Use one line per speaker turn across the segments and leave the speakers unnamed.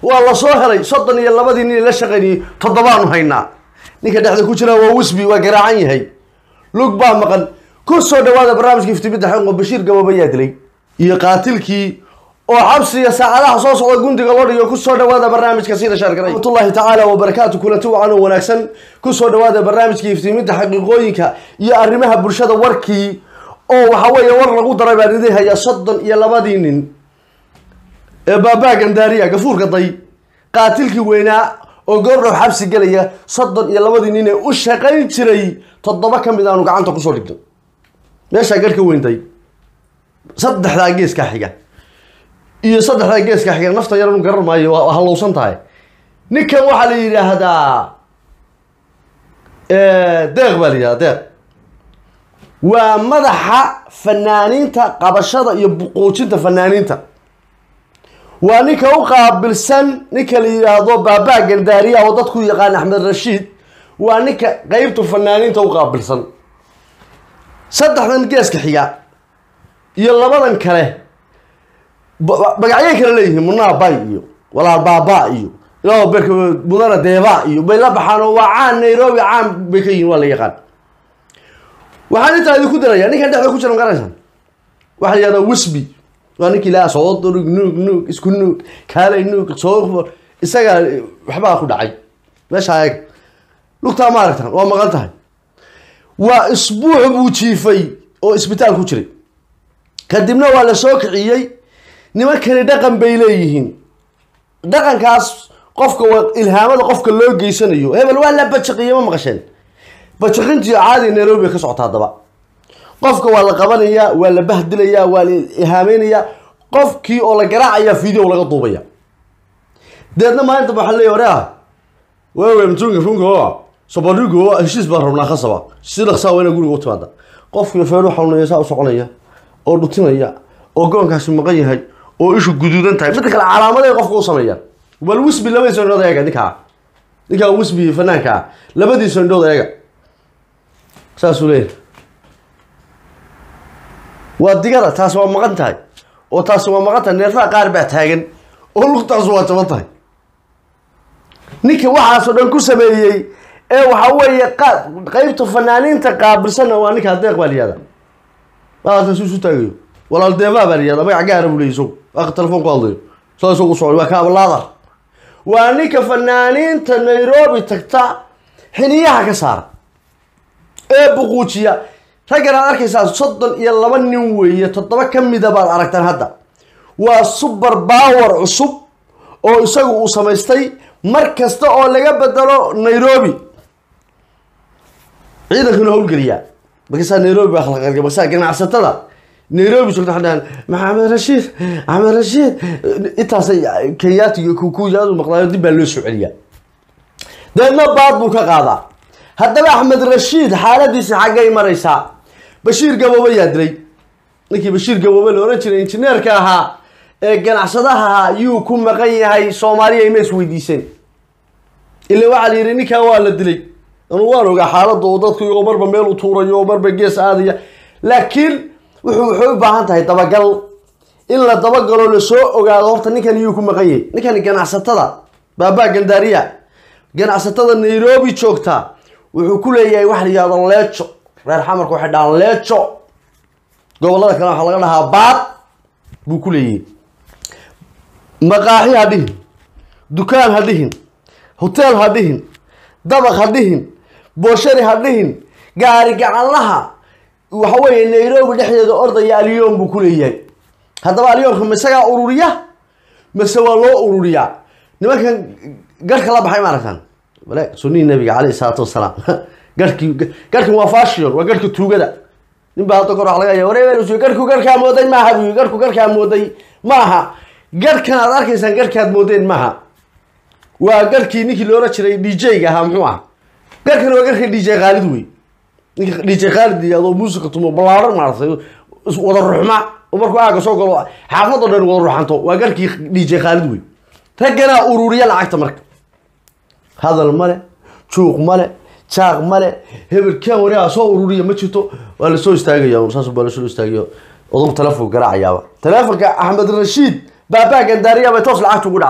waa la soo helay soddon iyo labadii nin la shaqaynayey toddobaanu haynaa ninka dhexda ku jira waa wisbi waa garaacan yahay lug baa maqan ku soo dhawaada barnaamijka iftimidda xaqo bashiir gabooba yaa dilay iyo qaatilkii oo xabsiga saacadaha soo socda gundiga loo dhigo ku soo dhawaada barnaamijka sida shaargaray raxmatullahi tacaala wabarakaatu kulanti wacan oo wanaagsan ku soo dhawaada barnaamijka iftiimidda xaqiiqooyinka iyo arrimaha bulshada warkii oo waxa weeye war lagu daray baan idin hayaa soddon iyo labadii nin ee baabaa gandaariya gafuurka day qaatilkii weynaa oo goordhow xabsi gelaya soddon iyo labadii nin ee u shaqayn jiray toddoba ka mid aanu gacanta kusoo dhigno meeshaa garhka weynday saddexdaa geeskaa xiga iyo saddexdaa geeskaa xiga nafta yaranu garan maayo waa hallowsan tahay ninkan waxaa la yidhaahdaa deeq baa la yidhahdaa deeq waa madaxa fanaaniinta qabashada iyo buquujinta fanaaniinta waa ninka u qaabilsan ninka la yidhaahdo baabaa gandaariya oo dadku yaqaan axmed rashiid waa ninka qeybta fanaaniinta u qaabilsan saddexdan geeska xiga iyo labadan kale magacyay kale leeyihiin munaa bay iyo walaal baaba iyo ilaa berka mudana deeba iyo bay la baxaan oo waa caan nairobi caan bay ka yihiin waa la yaqaan waxaan intaa idinku diraya ninkan dhexda ku jira magaraysan waxaa la yihahdaa wisby waa ninkii laa soo durug nuug nuug isku nuug kaalay nuug soo isagaa waxbaa ku dhacay meeshaa eeg lugtaa ma aragtan waa maqan tahay waa isbuuc buu jiifay oo isbitaal ku jiray kadibna waa la soo kiciyey nimankani dhaqan bay leeyihiin dhaqankaas qofka waa ilhaamada qofka loo geysanayo hebel waa la bajaqiye ma maqasheen bajaqintiyo caadi nairobi bay ka socota haddaba qofka waa la qabanayaa waa la bahdilayaa waa la ihaameynaya qofkii oo la garaacaya video laga duubaya deedna maalinta waxaa leeya ware ah waawe mtunga funka sabarigo heshiis baan rabnaa khasaba si dhaqsaa waa ina guriga u timaada qofkii feero xanuunaya saa u soconaya oo dhutinaya oo goonkaasi maqan yahay oo ishu guduudan tahay midda kale calaamaday qofka u sameeyaan bal wisbi labadiisa indhood eega ninkaa ninkaa wisbi fanaanka ah labadiisa indhood eega saasuu leeyahay waa digada taasi waa maqan tahay oo taasi waa maqan tahay neerfaha qaar baa taagan oo lugtaasu waa jaban tahay ninka waxaasoo dhan ku sameeyey ee waxa weeye qeybta fanaaniinta qaabilsanna waa ninkaa deeq baa layihahda maataas isu taagayo walaal deebaa baa layihahda magac gaara buu leeyay isagu aka telefoon ku hadlayo saa isagu socday waa kaabalaada waa ninka fanaaniinta nairobi tagta xiniyaha ka saara ee buquujiya raggan aad arkaysaa soddon iyo laba nin weeye toddoba ka mida baad aragtaan hadda waa super power cusub oo isagu uu samaystay mar kasta oo laga bedelo nairobi ciidankuna howlgeliyaa markaasaa nairobi baa khalqalga markaasaa ganacsatada nairobi joogta waxay dhahaan maxamed rashiid axmed rashiid intaasay kenyaatiga kuyaadu maqdaayo dib baa loo soo celiyaa deedna baad buu ka qaadaa haddaba axmed rashiid xaaladiisa xaggay maraysaa bashiir gaboobe yaa dilay ninkii bashiir gaboobe la ohan jiray injineerka ahaa ee ganacsadaha ahaa yuu ku maqan yahay soomaaliya ima isweydiiseen ila waxaa la yidhi ninkaa waa la dilay anuu waan ogaa xaaladda oo dadku iyagoo marba meel u tuurayo oo marba gees aadaya laakiin wuxuu waxay u baahan tahay dabagal in la dabagalo lasoo ogaado horta ninkan iyuu ku maqan yahay ninkan ganacsatada baabaa gandaariya ganacsatada nairobi joogta wuxuu ku leeyahay waxa la yihahdo leejo reer xamarka waxay dhahaan leejo gobolada kale waxaa laga dhahaa baad buu ku leeyahay maqaaxi ha dhihin dukaan ha dhihin hoteel ha dhihin dabaq ha dhihin booshari ha dhihin gaari gacanlaha waxa weeye nairobi dhexdeeda ordaya alyoon buu ku leeyahay haddaba alyoonka ma isagaa ururiya mase waa loo ururiyaa nimankan garhka la baxay ma aragtaan bale sunnihi nabiga caleyhi salaatu wasalaam garhkii garhkan waa fashion waa garhka tuugada nin baa hadda kor wax laga ya wareer garhku garhkaa mooday maaha bu garhku garhkaa mooday maaha garhkan aad arkaysaan garhkaad moodeen maaha waa garhkii ninkii loola jiray d j-ga ahaa muxuu aha garhkan waa garhka d j khaalid wey ninka d j khaalid yihahdo muusica tumo ballaaran maaratay wada ruxma oo markuu aaga soo galo xaafadoo dhan wada ruxanto waa garhkii d j khaalid wey ragganaa ururiya lacagta marka hadal male juuq male jaaq male hebel kan wareega soo ururiya ma jirto waa lasoo istaagaya saas baa lasoo istaagaya odog telefonka garaacayaaba telefonka axmed rashiid baabaa gandaariya bay toos lacagta ugu dhacdaa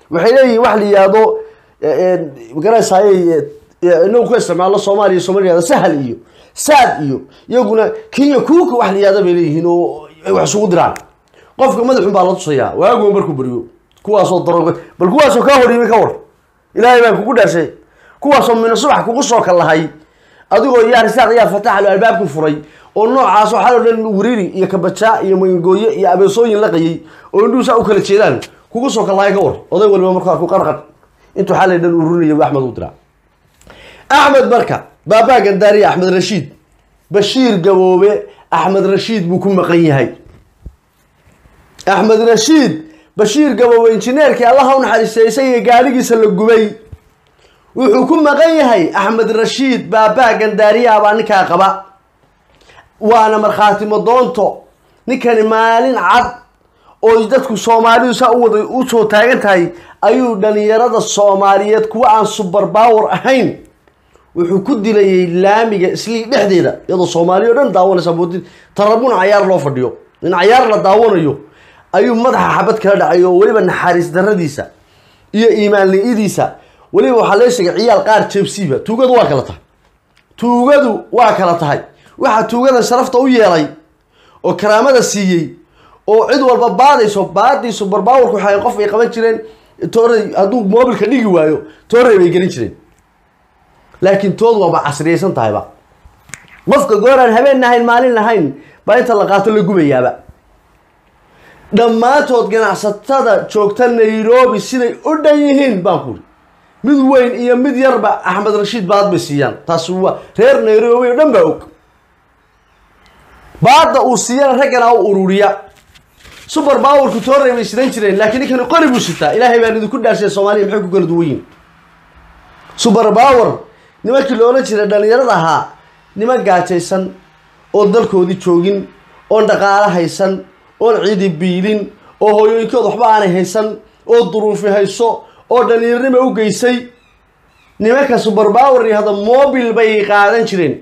waxay leeyihiin wax la yihahdo magaranaysaaye inagu ku isticmaalo soomaaliya soomaliya sahal iyo saad iyo iyaguna kenya kuuka wax la yihahdo bay leeyihiin oo ay wax isugu diraan qofka madaxun baa la tusayaa waagu markuu beriyo kuwaasoo daroog bal kuwaasoo kaa horiyimay ka war ilaahay baan kugu dhaashay kuwaasoo mina subax kugu soo kalahay adigoo yaa risaaq yaa fataxlo albaabku furay oo noocaas waxaa o dhan wiriiri iyo kabajaa iyo mangooye iyo abeesooyin laqayay oo indhuhu saa u kala jeedaan kugu soo kalahay ka war oday waliba markaa ku qarqar intuu xalay dhan ururinaya axmed u diraa axmed marka baabaa gandaariya axmed rashiid bashiir gaboobe axmed rashiid buu ku maqan yahay axmed rashiid bashiir gaboobe injineerkii allaha u naxariistay isaga gaadhigiisa la gubay wuxuu ku maqan yahay axmed rashiid baabaa gandaariya baa ninkaa qaba waana markhaatimo doonto ninkani maalin cad oo dadku soomaalidu saa u wada u soo taagan tahay ayuu dhalinyarada soomaaliyeed kuwa aan subar power ahayn wuxuu ku dilayay laamiga islii dhexdeeda iyadoo soomaaliya o dhan daawanaysa moodid tarabun cayaar loo fadhiyo in cayaar la daawanayo ayuu madaxa xabad kala dhacay oo weliba naxariis daradiisa iyo iimaan li-idiisa weliba waxaa lee sheegay ciyaal qaar jebsiiba tuugadu waa kala tahay tuugadu waa kala tahay waxaa tuugada sharafta u yeelay oo karaamada siiyey oo cid walba baadayso baadiisu barbaawarku waxay qof ay qaban jireen toorey hadduu moobilka dhigi waayo toorey bay gelin jireen laakiin tood waaba casriyaysan tahayba qofka gooraan habeen nahayn maalin lahayn baa inta la qaato la gubayaaba dhammaantood ganacsatada joogta nairobi siday u dhan yihiin baan kuri mid weyn iyo mid yarba axmed rashiid baad bay siiyaan taasi waa reer nairobi oo dhan baa og baadda uu siiyana raggana u ururiya subar bawarku toorey bay sidan jireen laakiin ninkani qori buu sitaa ilaahay baan idinku dhaarshay soomaaliya maxay ku kala duwan yihin subar power nimankii la odhan jiray dhalinyarada ahaa niman gaajaysan oon dalkoodii joogin oon dhaqaalo haysan oon ciidi biilin oo hooyooyinkood waxba aanay haysan oo duruufi hayso oo dhalinyaronima u geysay nimanka subar power yahda mobil bay qaadan jireen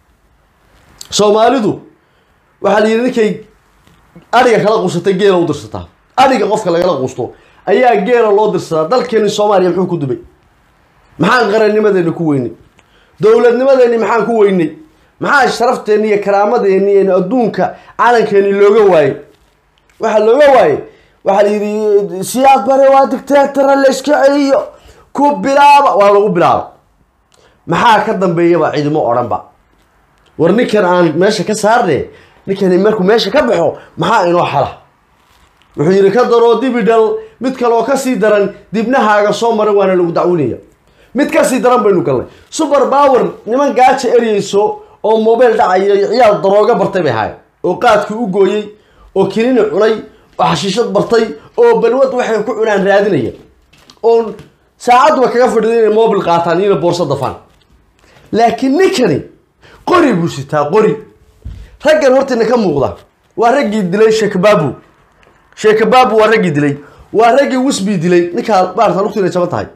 soomaalidu waxaa la yidhi ninkay adhiga kala quusatay geela u dirsataa adhiga qofka lagala quusto ayaa geela loo dirsadaa dalkeeni soomaaliya muxuu ku dubay maxaan qarannimadeeni ku weynay dowladnimadeeni maxaan ku weynay maxaa sharafteeni iyo karaamadeenni iyo adduunka calankeeni looga waayey waxaa looga waayey waxaa la yidhi siyaad bare waa dictatora la iska celiyo ku bilaaba waa lagu bilaaba maxaa ka dambeeyaba cidimo odhanba war ninkan aan meesha ka saarne ninkani markuu meesha ka baxo maxaa inoo xala wuxuu yidhi ka daroo dibidhal mid kaleoo kasii daran dibnahaaga soo maray waana lagu dacwinaya mid kasii daran baynu galnay subar power niman gaaja eryeyso oo mobile dhacaya iyo ciyaal darooga bartay bay ahaayeen oo qaadkii u gooyey oo kinini cunay oo xashiishad bartay oo balwad waxay ku cunaan raadinaya oo saacadduba kaga fadhiday inay mobil qaataan iyona boorso dafaan laakiin ninkani qori buu sitaa qori raggan hortiina ka muuqda waa raggii dilay sheekabaabu sheekabaabu waa raggii dilay waa raggii wisbi dilay ninkaa maarata lugtiina jaban tahay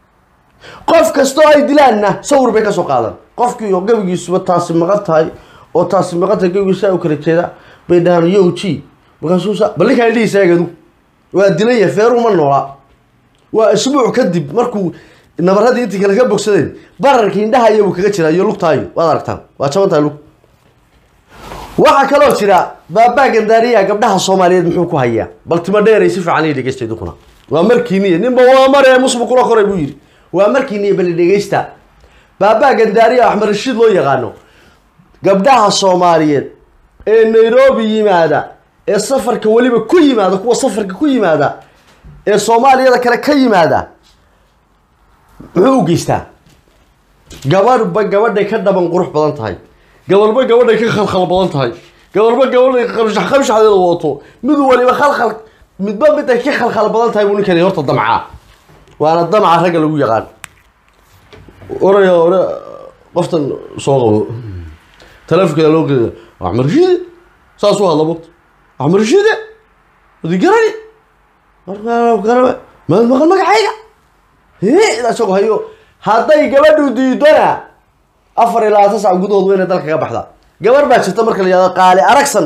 qof kastoo ay dilaanna sawir bay ka soo qaadan qofkii oo gabigiisuba taasi maqan tahay oo taasi maqan tahay gabigiisa u kala jeeda bay dhahaan yo g markaasuusa bal ninkaan dhihiisa eegadu waa dilaya feeru ma noolaa waa isbuuc kadib markuu nabaradii intii kale ka bogsadeen bararkii indhaha iyabu kaga jiraa iyo lugtaayo waad aragtaan waa jaban tahay lug waxaa kaloo jira baabaa gandaariya gabdhaha soomaaliyeed muxuu ku hayaa bal timo dheeray si fiican ii dhegeysta idinkuna waa markiiniya ninba waa maree musbu kula koray buu yidhi waa markiiniya bali dhegeysta baabaa gandaariya axmed rashiid loo yaqaano gabdhaha soomaaliyeed ee nairobi yimaada ee safarka weliba ku yimaada kuwa safarka ku yimaada ee soomaaliyada kale ka yimaada muxuu u geystaa gabadhba gabadhay ka dhaban qurux badan tahay gabalba gabadhay ka khalkhal badan tahay gabalba gabadhay qabshax qabshaxdeeda wadato mid waliba khalkhal midba miday ka khalkhal badan tahay buu ninkani horta damcaa waana damca ragga lagu yaqaan oraya ore qoftan soo qabo taleefonkeeda loo geeya axmed rashiide saas u hadla mugta axmed rashiide wadi garani markaa maad maqan magacayga isagoo hayo hadday gabadhu diidona afar iyo labaatan sac gudahood wayna dalka ka baxdaa gabar baa jirta marka la yihahdo qaali aragsan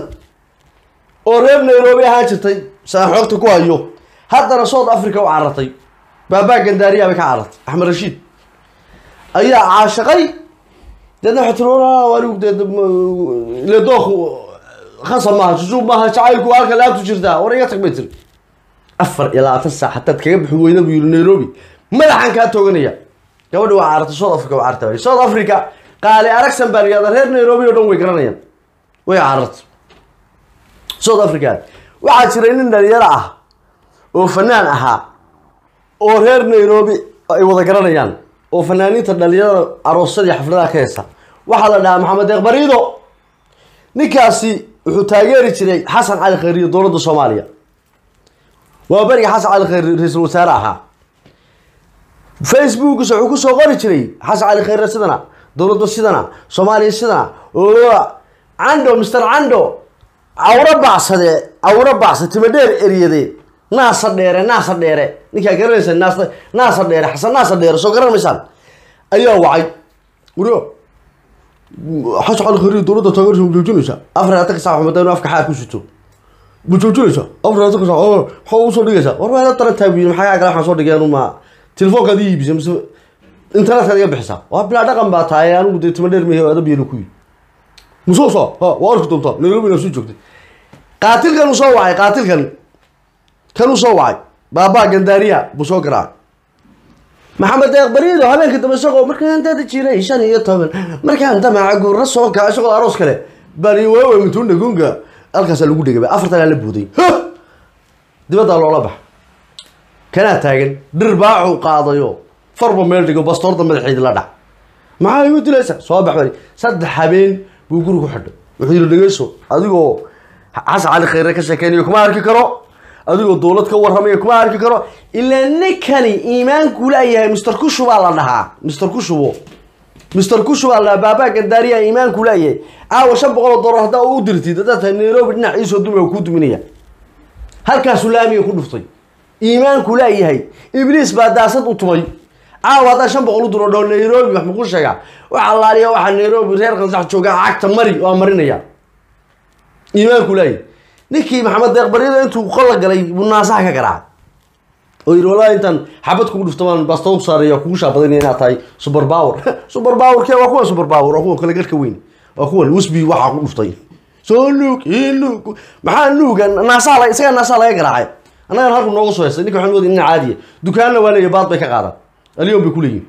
oo reer nairobi ahaan jirtay saan xoogta ku hayo haddana south africa u carartay baabaa gandaariyaa bay ka carartay axmed rashiid ayaa caashaqay deedna waxay tiri "Walaa, anigu dee ile doonku khasab maaha jujuub maaha jacaylku halka laabtu jirtaa war iga tag bay tiri afar iyo labaatan saac hataad kaga bixi weyda buu yiri nairobi madaxan kaa tooganaya gabadhi waa carartay south africa waa carartay south africa qaali aragsan baa layihahda reer nairobi oo dhan way garanayaan way carartay south africa waxaa jiray nin dhalinyaro ah oo fanaan ahaa oo reer nairobi ay wada garanayaan oo fanaaniinta dhalinyarada aroosadii xafladaha ka heesta waxaa la dhahaa maxamed deeq bariido ninkaasi wuxuu taageeri jiray xasan cali khayriyo dowladda soomaaliya waa beriga xasan cali khayri ra-iisul wasaare ahaa facebookisa wuxuu kusoo qori jiray xasan cali khayre sidana dowladda sidana soomaaliya sidana oo cando mr cando cawro bacsade cawro bacsa timadheer eryade naasa dheere naasa dheere ninkaa garanaysa naasa naasa dheere xasan naasa dheere soo garan maysaan ayaa wacay wuro xasan cali khayre dowladda taageersa ma joojinaysa afar atanka saac xumada inuu afka xaar ku sito ma joojinaysa afar atanka saac oo maxaa usoo dhigaysa war waa la taran taabiyin maxaa kaa kale waxaan soo dhigay anuma telefoonkaad ii iibisa mise internetkaad iga bixisa waa bilaa dhaqan baa tahay anigu dee tima dheer mehe adab yeelo ku yi musoo saa ha waa arki doontaa nairobi inaa soo joogtay qaatilkan uu soo wacay qaatilkan kan uu soo wacay baabaa gandaariya buu soo garaacay maxamed deeq bariido habeenka dambe isagoo markaan dada jiray shan iyo toban markaan damaca guurna soo kaca isagoo aroos kale bari waawe mituuna gunga halkaasaa lagu dhegay afartanaa la buuday dibaddaa loola bax kanaa taagan dhir baacuu qaadayo farba meel dhigo bastoorda madaxeedi la dhac maxaa igu dilaysa soo bax bari saddex habeen buu guri ku xidhay wuxuu yidhi dhegeyso adigoo xasan cali khayre ka sheekeynayo kuma arki karo adigoo dowlad ka warramayo kuma arki karo ilaa ninkani iimaanku laayahay mister kushu baa la dhahaa mister kushubo mister kushu baa la dhahaa baabaa gandaariya iimaanku laayahay caawa shan boqol oo dollar haddaa u dirtid haddaad tahay nairobi dhinac iisoo dumi oo kuu duminaya halkaasuu laamiga ku dhuftay iimaanku laayahay ibliis baa daasad u tumay caawa haddaa shan boqol u diro dhoo nairobi wax makuu sheegaa wax allaaliya waxaa nairobi reer qansax joogaa cagta mari waa marinaya iimaanku laayahay ninkii maxamed deeq barido intuu qola galay buu naasaha ka garaacay oo yidhi wallahi intaan xabad kugu dhufto baan bastow saaraya kugu shaabadinaya inaad tahay super power super power ke waa kuwan super power waa kuwan kale garhka weyn waa kuwan usbi waxaa ku dhuftay soo nuug ii nuug maxaa nuuga naasaha la isagaa naasaha laga garaacay annagan halku nooga soo heystay ninka waxaan moodaya nin caadiya dukaanna waa leeyahay baad bay ka qaadaan aliyon bay ku leeyihin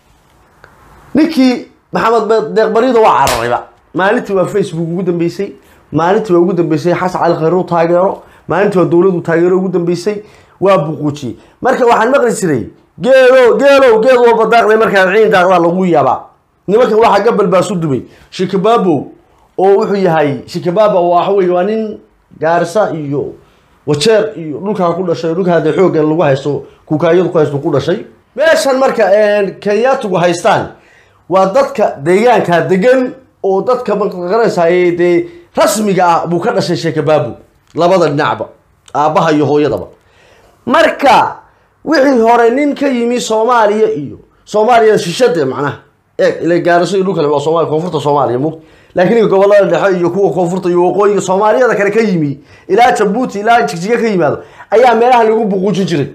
ninkii maxamed deeq barido waa cararayba maalintii waa facebook ugu dambeysay maalintii waa ugu dambeysay xasan cali khayre u taageero maalintii waa dowladu taageero ugu dambeysay waa buquujiyey marka waxaan maqli jiray geedo geelow geed walba daaqday markaa ciin daaqdaa lagu yaabaa nimankan waxaa gabal baa su dumay shikabaabo oo wuxuu yahay shikabaaba waxa weye waa nin gaarisa iyo wajeer iyo dhulkaa ku dhashay dhulkaa dee xoogga lagu haysto kukaayadu ku haysto ku dhashay meeshan marka kenyaatugu haystaan waa dadka deegaanka degan oo dadka maqaranaysaay dee rasmiga ah buu ka dhashay sheekabaabu labada dhinacba aabbaha iyo hooyadaba marka wixii hore nin ka yimi soomaaliya iyo soomaaliya shishade macnaha eeg ila gaariso iyo dhulkale waa soomaaliya koonfurta soomaaliya mug laakiin ninka gobolada dhexe iyo kuwa koonfurta iyo waqooyiga soomaaliyada kale ka yimi ilaa jabuuti ilaa jigjiga ka yimaado ayaa meelaha lagu buquujin jiray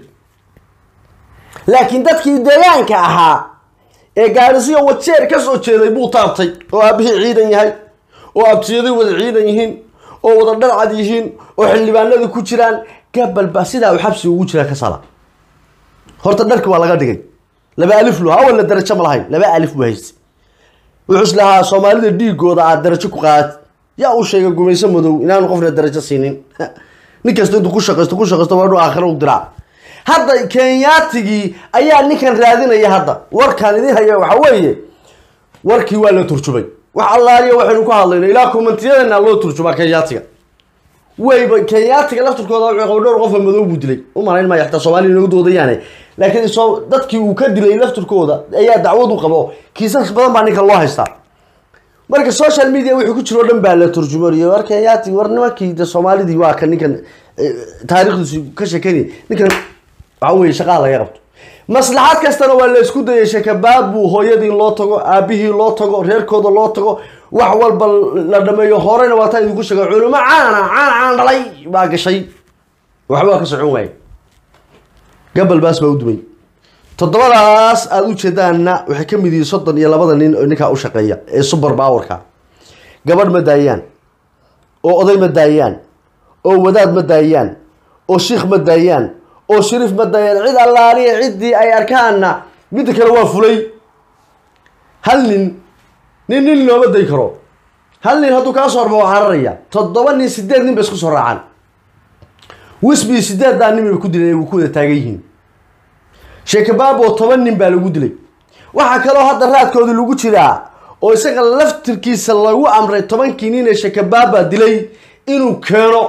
laakiin dadkii deegaanka ahaa ee gaarisiyo wajeer ka soo jeeday buu taabtay oo aabihii ciidan yahay oo abtiyaday wada ciidan yihiin oo wada dharcad yihiin oo xildhibaanada ku jiraan gabal baa sidaa uu xabsi ugu jiraa ka sala horta dharki waa laga dhigay laba alif lu awalna darajo ma lahayn laba alif buu haystay wuxuu is lahaa soomaalida dhiigooda aad darajo ku qaad yaa uu sheegay gumayso madow inaanu qofna darajo siinin nin kasta intuu ku shaqaysto ku shaqaysto waa inuu aakhiro u diraa hadda kenyaatigii ayaa ninkan raadinaya hadda warkaan idin haya waxa weeye warkii waa la turjumay wax allaaliya waxaynu ku hadlayno ilaa kommentiyadana loo turjumaa kenyaatiga wayba kenyaatiga lafturkooda wuxuu qaba dhowr qofa madow buu dilay u malayn maya xataa soomaaliya inagu doodayaane laakiin soo dadkii uu ka dilay lafturkooda ayaa dacwad u qabo kiisas badan baa ninkan loo haystaa marka social media wixii ku jiro o dhan baa la turjumariyo war kenyaati war nimankii de soomaalidii waa kan ninkan taarikhdiisu ka sheekeynaya ninkan waxa weye shaqaha laga qabto maslaxad kastana waa la isku dayay shakabaab buu hooyadii loo tago aabihii loo tago reerkooda loo tago wax walba la dhameeyo horeyna waa taa idinku sheega culimo caana caan caan dhalay baa gashay waxba ka socon waaye gabal baas baa u dumay toddobadaas aada u jeedaanna waxay ka mid yihiin soddon iyo labada nin oo ninkaa u shaqeeya ee super powerka gabadh ma daayaan oo oday ma daayaan oo wadaad ma daayaan oo shiikh ma daayaan oo shariif ma daayaan cid allaaliya ciddii ay arkaanna midda kale waa fulay hal nin nin nin looma day karo hal nin hadduu kaa soo horba waa cararaya toddoba nin sideed nin bay isku soo raacaan wisbi sideeddaa nin bay ku dileen ay ku wada taagan yihiin sheekabaabo toban nin baa lagu dilay waxaa kaloo hadda raadkoodii lagu jiraa oo isaga laftirkiisa lagu amray tobankii nin ee sheekabaaba dilay inuu keeno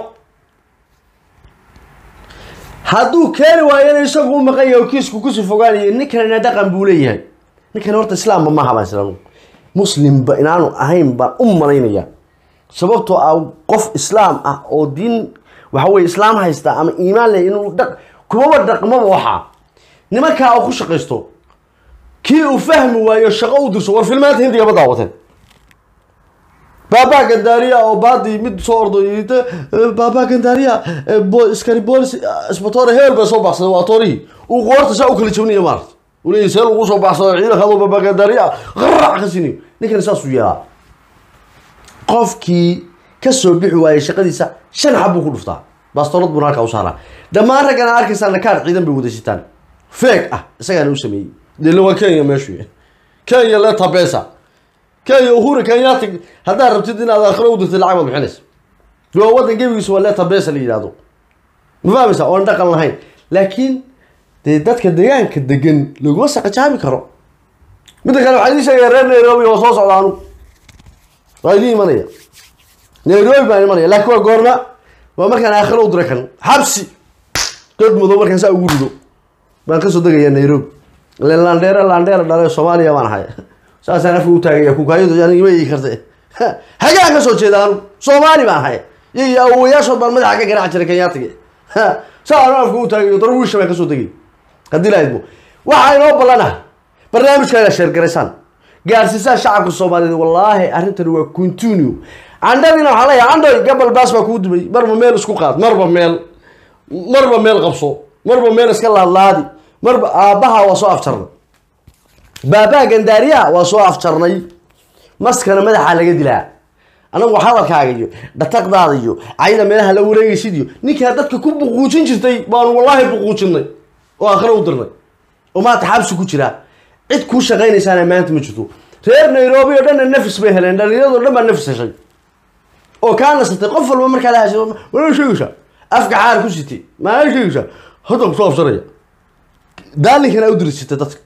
hadduu keeni waayana isagu u maqan yahay oo kiisku kusii fogaanayo ninkanina dhaqan buu leeyahay ninkan horta islaamba maaha baan islaam muslimba inaanu ahayn baan u malaynaya sababtoo ah qof islaam ah oo diin waxa weye islaam haysta ama iimaan leh inuu dhaq kumaba dhaqmaba waxaa nimankaa uu ku shaqaysto kii uu fahmi waayo shaqo u dirso war filmaanta hindiga ma daawateen baabaa gandaariya oo baadii mid soo ordo yidhi baabaa gandaariya iskari boolis isbatoore heel bay soo baxsaday waa toorihii uu qoorta saa u kala jabnaya maarata uu leeyahy see lagu soo baxsado ciidanka adoo baabaa gandaariya qarac ka sini ninkan saasuu yeelaa qofkii ka soo bixi waayay shaqadiisa shan xab buu ku dhuftaa bastoolad buuna halkaa u saaraa dhammaan raggan aad arkaysaa nakaar ciidan bay wadasitaan feeg ah isagaana u sameeyey dela waa kenya meeshu kenya leta besa kenya uhuru kenyaati haddaad rabtid inaad aakhiro u dirtid lacag baad bixinaysa waa waddan gebigiisa waa leta besa la yidhahdo ma fahmaysa oon dhaqan lahayn laakiin dee dadka deegaanka degan laguma saqajaabi karo midda kale waxaa idin sheegaya reer nairobi oo soo socda anugu waa idin imanaya nairobi baan imanaya laakiin waa goorma waa markaan aakhiro u diray kan xabsi god madow markaan saa ugu rido baan kasoo degaya nairobi ile landheere landheere dhale soomaaliya baan ahay saasaan afka u taagaya kukaayadu yani ima ii karta hagaan ka soo jeeda anu soomaali baan ahay iyo awowayaashood baan madaxa ka garaaci jiray kenyaatiga saa anu afka u taagayo darwiisha baan kasoo degay haddii la idmo waxaa inoo ballana barnaamijka inaad sheergaraysaan gaarsiisaan shacabka soomaaliyeed wallaahi arrintani waa continue candhadiina waxaa leeyahay candhoy gabal baas baa kuu dumay marba meel isku qaad marba meel marba meel qabso marba meel iska laadlaadi marba aabbaha waa soo afjarnay baabaa gandaariyaha waa soo afjarnay maskana madaxaa laga dilaa anagu hadalkaaga iyo dhataqdaada iyo cayda meelaha la wareegaysid iyo ninkaa dadka ku buquujin jirtay baanu wallaahi buquujinay oo aakhiro u dirnay oo maanta xabsi ku jiraa cid kuu shaqaynaysaana maanta ma jirto reer nairobi oo dhanna nafis bay heleen dhalinyarado dhan baa nafis heshay oo kaa nasatay qof walba markaa la hashay maa sheegaysaa afka xaar ku sitay maa sheegaysaa hadda kusoo afsanaya daalinkana u dirisitay dadka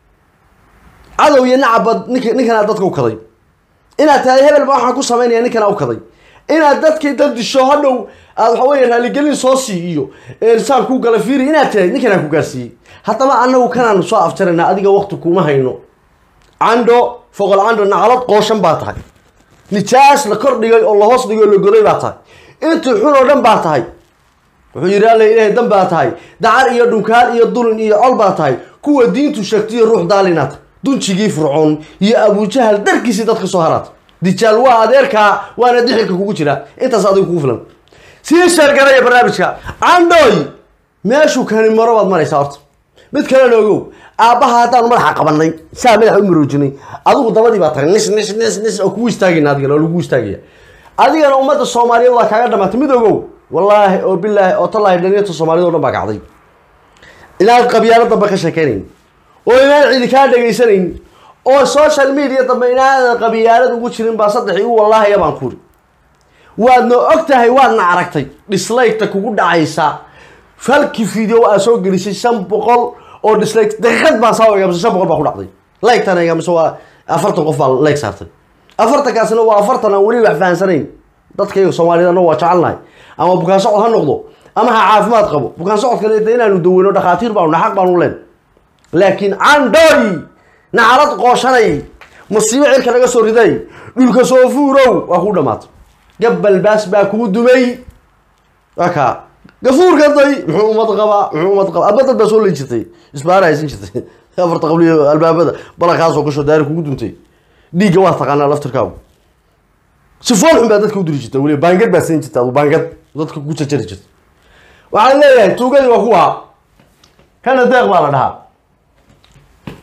cadow iyo nacabad nink ninkanaa dadka u kaday inaad tahay hebel ba waxaan ku samaynaya ninkanaa u kaday inaad dadkii dad disho hadhow aad waxa weeye raaligelin soo sii iyo saan ku gala fiiri inaad tahay ninkanaa ku gaarsiiyey haddaba anagu kanaanu soo afjarayna adiga wakti kuma hayno candho foqol candho nacalad qooshan baa tahay nijaas la kor dhigay oo la hoos dhigay oo la goday baa tahay intii xun oo dhan baa tahay wuxuu yidhi alla ilaahay dan baa tahay dacar iyo dhunkaan iyo dulin iyo col baa tahay kuwa diintu sheegtaiyo ruux daalinaad dunjigii fircoon iyo abujahal darkiisii dadka soo haraad dijaal waa adeerkaa waana dixilka kugu jira intaas adiga kugu filan sii sheergaraya barnaamijka candhooy meeshuu kani maro baad maraysaa horta mid kalena ogow aabbaha haddaanu madaxa qabanay saa madaxa u maroojinay adigu dabadii baa tagay nis nis nis nis oo kugu istaagayna adigana oo lagu istaagaya adigana ummadda soomaaliyeed waa kaaga dhamaatay mid ogow wallaahi oo bilaahi oo tallaahi dhalinyarta soomaaliyed o dhan baa kacday inaad qabyaalo dambe ka sheekeynayn oo inaan cidi kaa dhegaysanayn oo social media dambe inaadan qabyaalad ugu jirin baa saddex igu wallaahaya baan kuri waadna og tahay waadna aragtay dislike-ta kugu dhacaysa falki video aa soo gelisay shan boqol oo dislike daqiiqad baan saa egamise shan boqol baa ku dhacday like-tan egamise waa afartan qof baa like saartay afartankaasina waa afartan aan weli wax fahansanayn dadkayga soomaaliyed annagu waa jecelnahay ama bukaan socod ha noqdo ama ha caafimaad qabo bukaan socodkana de inaanu daweyno dhakhaatiir baanu xaq baanu leen laakiin candhooy nacalad qooshanay musiibo cirka naga soo riday dhulka soo fuurow waa kuu dhamaatay gabal baas baa kuu dumay waa kaa gafuurka day muxuu umad qabaa muxuu umad qabaa aba dad baa soo leyn jirtay isbaara haysan jirtay afarta qabliyo albaabada balankaasoo gasho daari kugu duntay dhiigga waa taqaanaa laftirkaagu si fool xun baa dadka u diri jirta weliba baangad baa siin jirta adu baangad dadka ku jarjari jirta waxaan leeyahay tuugadii waa kuwa kana deeq baa la dhahaa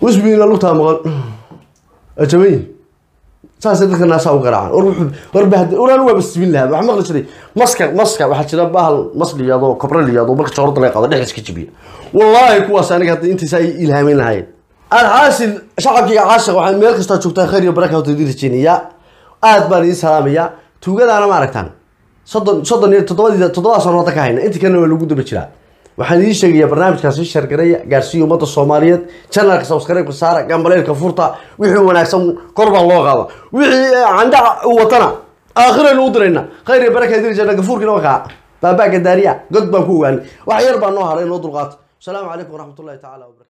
usbiina lugtaa maqan ajabayi saasay dadka naasaa u garaacaan war wuxuu war bahd waraan waa basbin lahaa waxaa maqli jiray maska maska waxaa jira bahal mas liyaado kobra liyaado marka joorada laga qaado dhexdiis ka jabiya wallaahi kuwaas aniga hadda intiisa ay ilhaamin lahaayeen alxaasil shacabkiiga caashiq waxaan meel kastaa joogtaan khayr iyo baraka wata idin rajeynayaa aad baan idin salaamayaa tuugadaana ma aragtaan soddon soddon iyo toddobadii toddobadaa sano hadda ka hayna intii kalena waa lagu daba jiraa waxaan idiin sheegayaa barnaamijkaasi shargareeya gaarsiiya ummadda soomaaliyeed channelka subscribe-ka saara gambaleelka furta wixii wanaagsan kor baa loo qaada wixii candhaca u watana aakhiraynu u dirayna khayr iyo baraka idin rajeyna gafuurkiina wakaa baabaa gadaariya god baan ku ogaanay wax yar baa noo haray noo dulqaata asalaamu calaykum waraxmatullahi tacaala wabarakatu